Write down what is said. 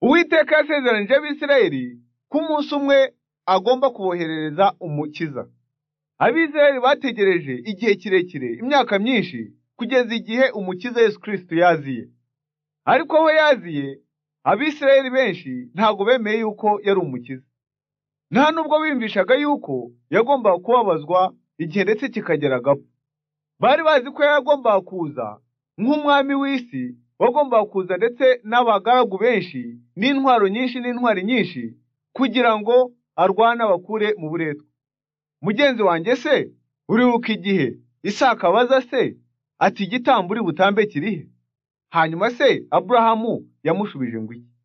uwiteka yasezeranije abisirayeli ko umunsi umwe agomba kuboherereza umukiza abisirayeli bategereje igihe kirekire imyaka myinshi kugeza igihe umukiza yesu kirisito yaziye ariko aho yaziye abisirayeli benshi ntabwo bemeye yuko yari umukiza nta nubwo biyumvishaga yuko yagombaga kubabazwa igihe ndetse kikagera agapfa bari bazi ko yagombaga kuza nk'umwami w'isi wagombaga kuza ndetse n'abagaragu benshi n'intwaro nyinshi n'intwari nyinshi kugira ngo arwane abakure mu buretwa mugenzi wanjye se uribuka igihe isaka abaza se ati igitambo uri butambe kirihe hanyuma se aburahamu yamushubije ngo iki